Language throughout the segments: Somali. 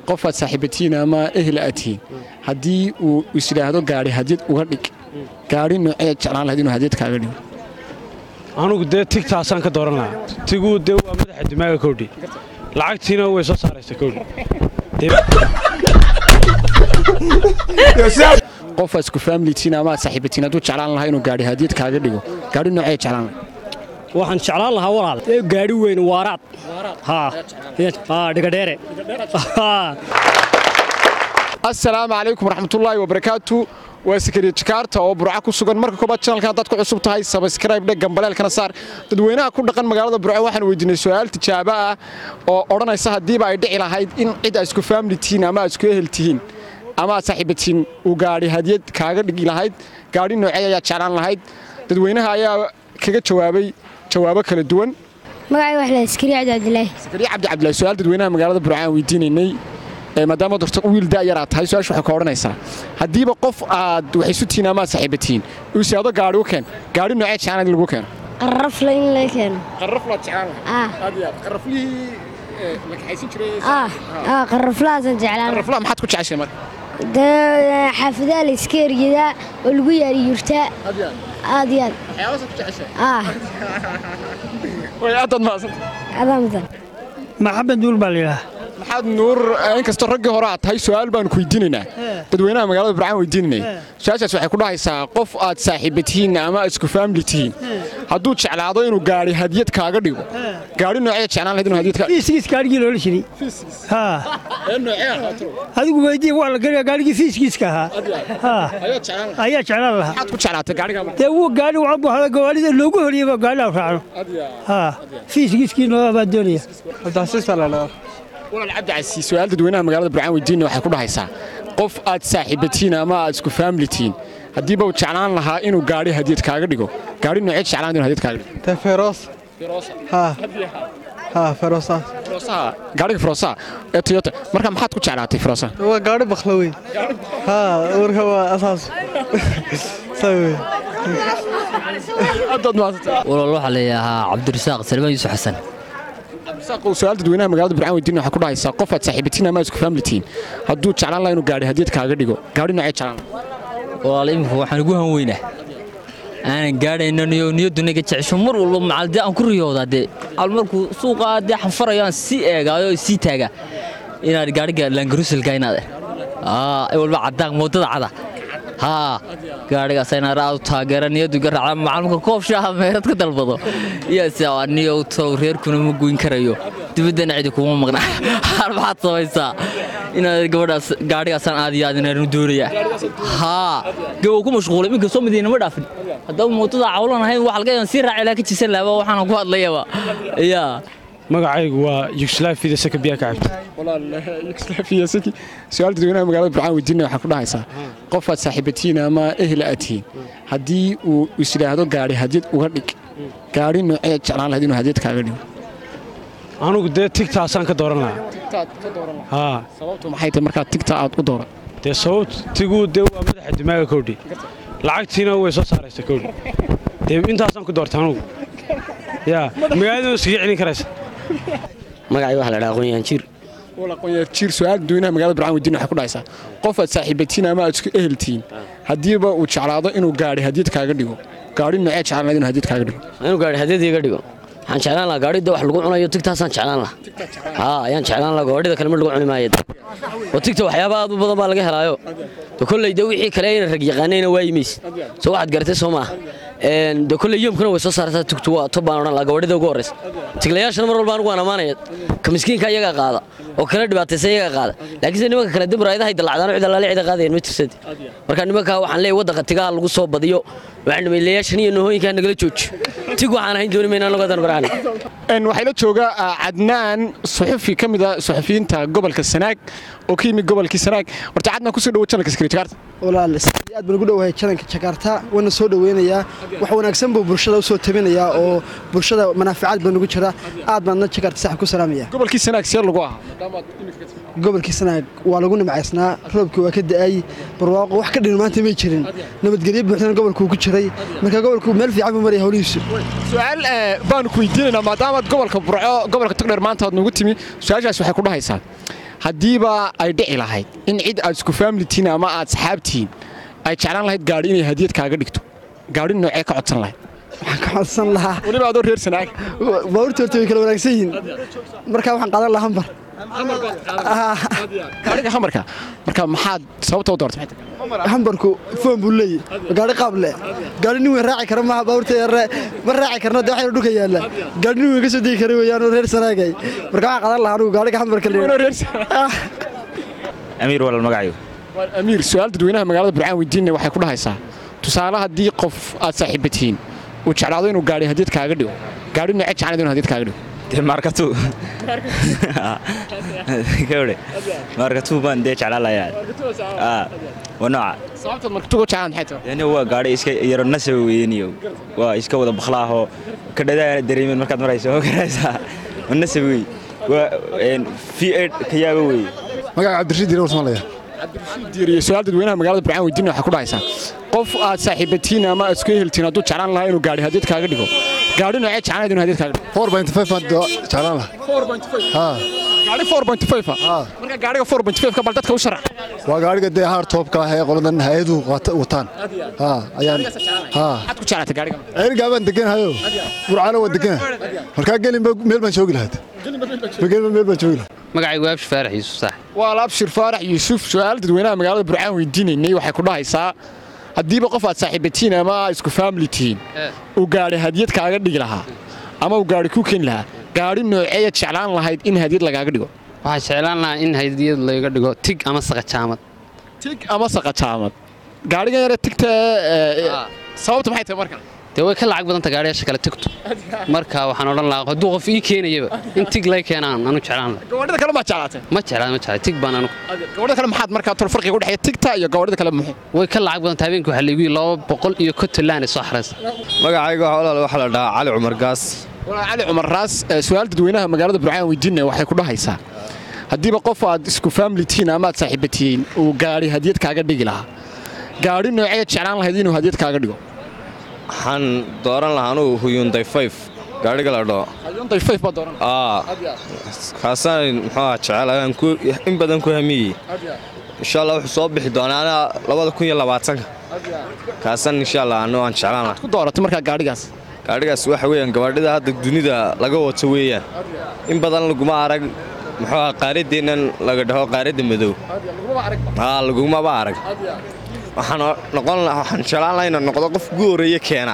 qof aad saaxiibatiin ama ehel aad tihiin haddii uu is yidhaahdo gaari hadyad uga dhig gaari nooceed jeclaan lahayd inuu hadyad kaaga dhigo anugu dee tigtaasaan ka dooran lahaa tiguu dee waa madaxa dimaaga kowdhi lacagtiina way soo saaraysa kowdhi qof aad isku faamilitiin ama aad saaxiibatiin hadduu jeclaan lahaa inuu gaari hadyad kaaga dhigo gaari nooceed jeclaan lahayd waxaan jeclaan lahaa walaal ee gaadhi weyn waaraad haa haa dhigadheere assalaamu calaykum waraxmatullaahi wabarakaatu waa sakariya jakaarta oo burca ku sugan marka koobaad janalkan haddaad ku cusub tahay sabskrayb dheg gambaleelkana saar dadweynaha ku dhaqan magaalada burco waxaan weydiinay su'aal tijaabo ah oo odhanaysa haddiiba ay dhici lahayd in cid aad isku faamili tihiin ama aad isku ehel tihiin ama aad saaxiibatiin uu gaadhi hadyad kaaga dhigi lahayd gaadhi noocey ayaad jeclaan lahayd dadweynaha ayaa kaga jawaabay jawaabo kala duwan magacay wax la iskariya cabdi cabdilaahi sakariya cabdi cabdilaahi su'aal dadweynaha magaalada burco aan weydiinaynay maadaama dorta wiil da'yar aad tahay su-aasha waxay ka odhanaysaa haddiiba qof aad wax isu tihiin ama aad saaxiibatiin uu siyaado gaadhi u keen gaadhi noocee jeclaan in lagu keeno qarrafla in la keeno qarraflaad jeclaan ah aad iyo aad qarraflihii la kaxaysan jiray ah ah qarraflahaasaan jeclaan qarraflaha maxaad ku jeceshay marka dee xaafadaha la iska eryadaa oo lagu yaari yurtaa aad iyo aad aad iyo aad waxyaabahaad ku jeceshay ah way aadaad mahadsanta adaa mudan maxamed duul baa layidhaha maxaad nuur inkastoo raggii hore aad tahay su'aal baanu ku weydiinaynaa dadweynaha magaalada burcaan weydiinanay su-aashaas waxay ku dhahaysaa qof aad saaxiiba tihiin ama aad isku faamili tihiin hadduu jeclaado inuu gaadhi hadyad kaaga dhigo gaadhi noocee jeclaan lahayd inuu hadyad kaaga fiiskiis gaadhigii loola jiray haa ee noocee ahaato adigu weydii waa la geliya gaadhigii fiiskiiska ahaa haa ayaad jeclaan lahayd ayaa jeclaan lahaa maxaad ku jeclaatay gaadhigaa marka dee wuu gaadhi waxaan buu hada gawaarida loogu horiyeyba gaadhidaa raacno haa fiiskiiskii noo baa doonaya walaal cabdi casi su-aal dadweynaha magaalada burcaan weydiina waxay ku dhahaysaa qof aad saaxiibatiin ama aad isku faamili tihiin haddiiba uu jeclaan lahaa inuu gaadhi hadyad kaaga dhigo gaadhi noocee jeclaan inuu hadyad kaaga dhigo Te feroz. Ha. Ha, feroza. firoosaha gaadhiga firoosaha ee toyota marka maxaad ku jeclaatay firoosaha Waa gaari bakla weyn. Ha, warka waa asaas. Sawi. aadaad mahadsantay walaal waxaa leeyahaa cabdirasaaq salmaan yuusuf xasan saaqow su-aal dadweynaha magaalada burcaan weydiina waxay ku dhahaysaa qof aad saaxiibatiin ama aad isku faamili tihiin hadduu jeclaan lahaa inuu gaadhi hadyad kaaga dhigo gaadhi noocee jeclaan lahaa walaal imika waxaan ugu hanweynaa aanan gaadhayno niyo niyaduna iga jecesho mar walba macal dee aan ku riyoodaa dee al markuu suuqa dee xanfarayo aan sii eegaayo oo sii taaga inaad gaadhiga langaruselka inaad aa ay walba cadaan moodada cada haa gaadhigaas inaad aad u taageera niyadu iga raaca macalumka koob shaaha meerad ka dalbado iyase waa niyow tow reerkuna ma goyn karayo dibaddana cidi kuma maqna har maxaad samaysaa inaad gabadhaas gaadhigaasaan aad iyo aad inaan doonayaa haa gabow ku mashquulay minka soo madiina ma dhaafin haddaba mootada cawlan ahayn wax laga yaban sii raaci laha ka jisan lahaba waxaan ku hadlayaba yaa magacaygu waa yugsalaaf fida saka biyaa ka cabta walaal yugoslaafiyasaki su-aal dadweynaha magaalada burcaan weydiina waxay ku dhahaysaa qof aad saaxiibatiin ama ehel aad tihiin haddii uu is yidhaahdo gaadhi hadyad uga dhig gaadhi noocee jeclaan lahayd inuu hadyad kaaga dhigo anugu dee tigtaasaan ka dooran lahaa haa sababtu maxay tahay markaad tigta aad u dooran dee sababt tiguu dee waa madaxa dimaaga kowdhi lacagtiina way soo saaraysa kowdhi dee intaasaan ku doorta anugu yaa magaalada iskaga celin karaysa magacay waxa la dhahaa aqoon jiir walaaqoonyaar jiir su-aal dadweynaha magaalada burcaan weydiina waxay ku dhahaysaa qof aad saaxiibatiin ama aad isku ehel tihiin haddiiba uu jeclaado inuu gaadhi hadyad kaaga dhigo gaadhi noocee jeclaan lahayd inuu hadyad kaaga dhigo inuu gaari hadyad iga dhigo waxaan jeclaan lahaa gaadhida wax lagu cunayo tigtaasaan jeclaan lahaa haa ayaan jeclaan lahaa gaadhida kale ma lagu cuni maayo oo tigta waxyaaba aad u badan baa laga helaayo de kolley de wixii kale ayna rag yaqaanayna waa yimays soo waxaad garatay soo maaha de kolley yoomkana way soo saartaa tugtu waa tob baan odhan lahaa gaadhida ugu horraysa tiglayaashana mar walba anigu waan ammaanaya ka miskiinka iyagaa qaada oo kala dhibaataysa iyagaa qaada laakiinse nimanka kale dib raayadahay dalacdaan cid allaale cida qaadayan ma tirsadi marka nimankaa waxaan leeyahay waddanka tigaha lagu soo badiyo waxaan dhamaylayaashan iyo nohooyinkaa nagala jooji tig waxaan ahayn dooni mayna anagu hadan barcani waxaa la jooga cadnaan suxufi ka mid a suxufiyiinta gobolka sanaag oo ka yimid gobolkii sanaag horta cadnaan kusoo dhawo janalka skri jakarta Walaal, aad baan ugu dhowahay jalanka Jakarta, wana soo dhaweynayaa. Wax wanaagsan buu bulshada u soo tabinayaa oo bulshada manaaficaad baan ugu jira. Aad baan na Jakarta sax ku salaamaya. gobolkii sanaag see lagu ahaa Gobolkii Sanaag waa lagu nimcaysnaa, roobkii waa ka da'ay, barwaaqo wax ka dhin maanta ma jirin. Nabadgelyo buuxdan gobolku ku jiray. Marka gobolku meel fiican buu maraya hawlihiisu. su-aal baanu ku weydiinaynaa maadaamaad gobolka burco gobolka togdheer maanta aad nagu timi su-aashaas waxay ku dhahaysaa haddiiba ay dhici lahayd in cid aad isku faamilitiin ama aad saxaabtihiin ay jeclaan lahayd gaadhi inay hadiyad kaaga dhigto gaadhi noocee ka codsan lahayd waxaan ka codsan lahaa weliba adoo reer sanaag baabuurta horta way kala wanaagsan yihiin markaa waxaan qaadan lahaa hambar gaadhiga hamarka marka maxaad sababta u doortay maxay tahay? hambarku foon buu leeyahy gaari qaab leh gaari nin weyn raaci kara maaha baabuurta yare ma raaci karna de waxayna dhulka yaalla gaari nin weyn ka soo degi kara weeyaan oo reer sanaagay marka waxaan qaadan lahaa anigu gaariga hambarka Adoo leeyahay reer Sanaag. amiir walal magacayo Waa amiir su-aal dadweynaha magaalada burcaan weydiinaya waxay ku dhahaysaa tusaale haddii qof aad saaxiiba tihiin uu jeclaado inuu gaadhi hadiyad kaaga dhigo gaadhi noocee jeclayd inuu hadiyad kaaga dhigo dee maarkatu gabadhe maarkatu baan dee jeclaan layaa waa nooca sababtaad markatuga jeclaan maxay tahay yani waa gaadhi iska yaro nasaba weeyaniyo waa iska wada bakhlaahoo ka dhadaana dareemin markaad marayso oo garaysaa waa nasab wey waa v ed ka yaaba weeye magaca cabdirashiid diire warsamaalaya diiriye su-aal dadweynaha magaalada burcaan weydiinaya waxay ku dhahaysaa qof aad saaxiibatiin ama aad isku eheltiin hadduu jeclaan lahaa inuu gaadhi hadiyad kaaga dhigo gaadhi noocee jeclayd inuu hadiyad kaaga dhigo four point five baan jeclaan lahaa haa gaadhi 4.5 ah marka gaadhiga 4.5 ka bal dadka u sharax waa gaadhiga dee haar toobka ah ee qoladan hay-aduhu qaata- wataan haa ayaan haa maxaad ku jeclaatay gaadhiga ceerigaa baan deganahayo burcana waan deganahay markaa gelinba meel baan joogi lahayd gelinba meel baan joogi lahaa magacaygu waabshi faarax yuusuf saax waa laabshir faarax yuusuf su-aal dadweynaha magaalada burcaan weydiinaynay waxay ku dhahaysaa haddiiba qof aad saaxiibatiin ama isku faamili tihiin uu gaadhi hadiyad kaaga dhigi lahaa ama uu gaadhi ku keeni lahaa gaadhi nooceeyaad jeclaan lahayd in hadiyad lagaaga dhigo waxaa jeclaan lahaa in hadiyad layga dhigo tig ama saqajaamad tig ama saqajaamad gaadhigan yare tigta ee, Ah. sababta maxay tahay marka dee way ka lacag badanta gaadhiyaasha kale tigtu marka waxaan odhan lahaa hadduu qof ii keenayaba in tig lay keenaan anu jeclaan lahaa gawadhida kale maad jeclaatay ma jeclaan ma jeclaan tig baan anu gawadhida kale maxaad markaa tol farqiga u dhexeeya tigta iyo gawadhida kale muxuu way ka lacag badanta habeenkii waxaa laygu yidhi laba boqol iyo konton laan soo xaraysa magacayga walaal waxaa la dhahaa cali cumar gaas walaa cali cumar raas ee, su-aal dadweynaha magaalada burcaan weydiinaya waxay ku dhahaysaa haddiiba qof aad isku faamili tihiin ama aad saaxiiba tihiin uu gaadhi hadiyad kaaga dhigi lahaa gaadhi nooceed jeclaan lahayd inuu hadiyad kaaga dhigo waxaan dooran lahaa anugu huyunday fayf gaadhiga la dhaho Hyundai Five baa dooran aa kaasaan muxuu ahaa jecel ayaan ku- in badan ku hamiyey insha allah wuxuu soo bixi doonaa anaa labada kun iyo labaatanka kaasaan insha allah anu aan jeclaan lahaa ku dooratay markaa gaadhigaas gaadhigaas waxa weeyaan gabadhida hadda dunida laga wato weeyaan in badan laguma arag muxuu ahaa qaaraddeennan laga dhaho qaaradda madow aa lagumaba arag waxaan o- noqon lahaa waxaan jeclaan lahaa inaan noqdo qof ugu horreeye keena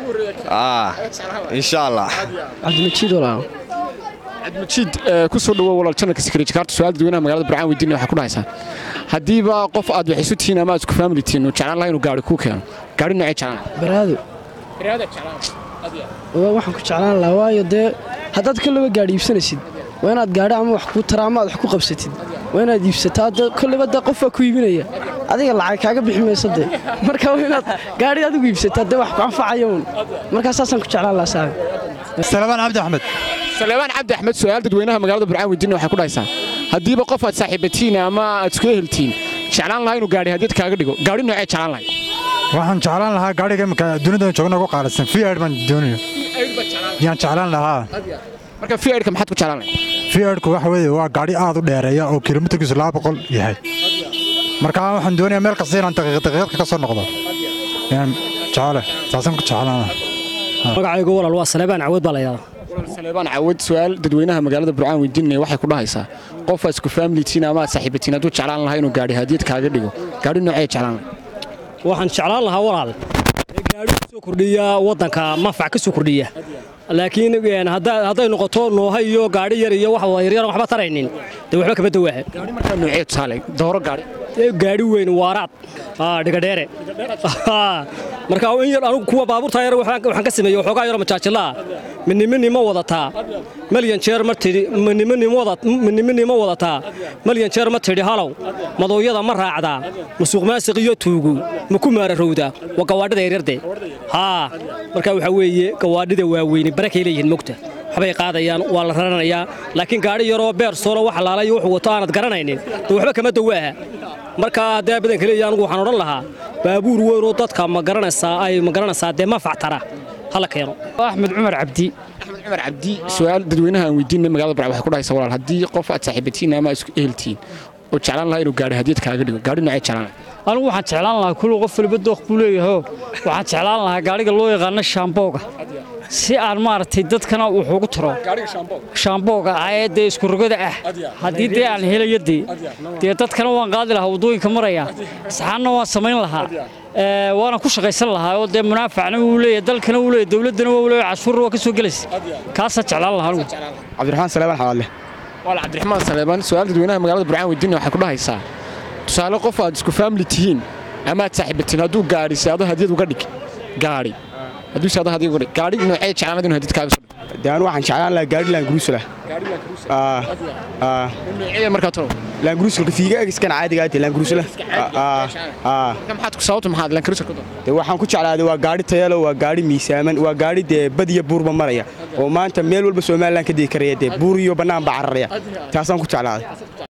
aa insha allah cabdimajiid walaal cabdimajiid ee, ku soo dhawow walaal janalka sikreej kaarta su-aal dadweynaha magaalada burcaan weydiinaya waxay ku dhahaysaa haddiiba qof aad wax isu tihiin ama aad isku faamili tihiin uu jeclaan lahaa inuu gaadhi kuu keeno gaadhi noocee jeclaan baraado waa waxaan ku jeclaan lahaa waayo dee haddaad kolleyba gaadhi iibsanaysid waa inaad gaadhi ama wax kuu tara ama aad wax ku qabsatid waa inaad iibsataa dee kolleyba dee qofaa ku iibinaya adiga lacag kaaga bixi mayso dee marka waa inaad gaadhi adigu iibsataa dee wax ku anfacaya uun markaa saasaan ku jeclaan lahaa saaxiib salmaan cabdi axmed saleebaan cabdi axmed su-aal dadweynaha magaalada burcaan weydiinaya waxay ku dhahaysaa haddiiba qof aad saaxiibatiin ama aad isku eheltiin jeclaan lahaa inuu gaadhi hadiyad kaaga dhigo gaadhi noocee jeclaan lahayd waxaan jeclaan lahaa gaadhiga imika dunida joogna ugu qaalisan v ed baan doonayo yaan jeclaan lahaa marka fiidka maxaad ku jeclaan lahayd v edku waxa weeye waa gaadhi aad u dheereeya oo kilomitarkiisu laba boqol yahay marka waxaan doonayaa meel kasta inaan daqiiq daqiiqadka ka soo noqdo yaan jecele saasaan ku jeclaan lahaa magacaygu walaal waa saleebaan cawood baa la yidhahdaa saleebaan cawad su-aal dadweynaha magaalada burcaan weydiinaya waxay ku dhahaysaa qof aad isku faamilitiin ama aad saaxiibatiin hadduu jeclaan lahaa inuu gaadhi hadiyad kaaga dhigo gaadhi noocee jeclaan lahayd waxaan jeclaan lahaa walaal ee gaadhi ku soo kordhiya waddanka manfac ka soo kordhiya laakiin een, hadda- hadday noqoto nooha iyo gaadhi yar iyo wax wada yaryar waxba taraynin dee waxba kama dawaaha gaadhi markaa noocee tusaale dooro gaadhi Ee, gaadhi weyn waaraad aa, dhigadheere Haa. marka in yar anugu kuwa baabuurta yar waxaan waxaan ka sameeyey waxoogaa yaro majaajilaa miniminimo wadataa malyan jeer ma tidhi miniminimo wada miniminimo wadataa malyan jeer ma tidhi halow madooyada ma raacdaa musuq maasiq iyo tuugu ma ku maararowdaa waa gawaadhida yaryarde haa marka waxaa weeye gawaadhida waaweyni barakay leeyihiin mogta waxbay qaadayaan waa la raranayaa laakiin gaadhi yaroo beer solo wax laalay wuxuu wato aanad garanaynin dee waxba kama dawaaha marka haddee badanka leeyahay anigu waxaan odhan lahaa baabuur weynoo dadka ma garanaysaa ay ma garanaysaa dee manfac tara hala keeno axmed cumar cabdi cumar cabdi su-aal dadweynaha aan weydiinay magaalada burca waxay ku dhahaysaa walaal haddii qof aad saaxiibatiin ama isku eheltiin oo jeclaan lahaa inuu gaadhi hadiyad kaaga dhigo gaadhi noocee jeclaan lahaa anigu waxaan jeclaan lahaa kullu qof waliba dooq buu leeyahay waxaan jeclaan lahaa gaadhiga loo yaqaano shaambooga si aan maaragtay dadkana wuxuu ugu taro shaambooga ee dee isku rogada ah haddii dee aan helayo dee dee dadkana waan qaadi lahaa waddooyinka maraya saxaanna waan samayn lahaa ee, waana ku shaqaysan lahaa oo dee munaafacna wuu leeyahay dalkana wuu leeyahay dowladdana wuu leeyahay cashuurna waa ka soo gelaysa kaasaa jeclaan lahaa anigu cabdiraxmaan saleebaan xawaadle walaal cabdiraxmaan saleebaan su-aal dadweynaha magaalada burcaan weydiinaya waxay ku dhahaysaa tusaale qof aad isku faamili tihiin ama aad saaxiibatiin hadduu gaadhi saado hadiyad uga dhig gaadhi hadduu saado hadiyad uga dhig gaadhi noocee jeclaan inuu hadiyad kaaga soo dhigo dee anu waxaan jeclaan lahaa gaadhi laanguruusala noocee markaa tolo laanguruusalka fiiga egiskan caadiga aate laanguruusala maxaad ku sababta maxaad lankarisar ku doon dee waxaan ku jeclaaday waa gaadhi tayalo waa gaadhi miisaaman waa gaadhi dee bad iyo buurba maraya oo maanta meel walba somalilan ka degi karaya dee buur iyo bannaan baa cararaya taasaan ku jeclaaday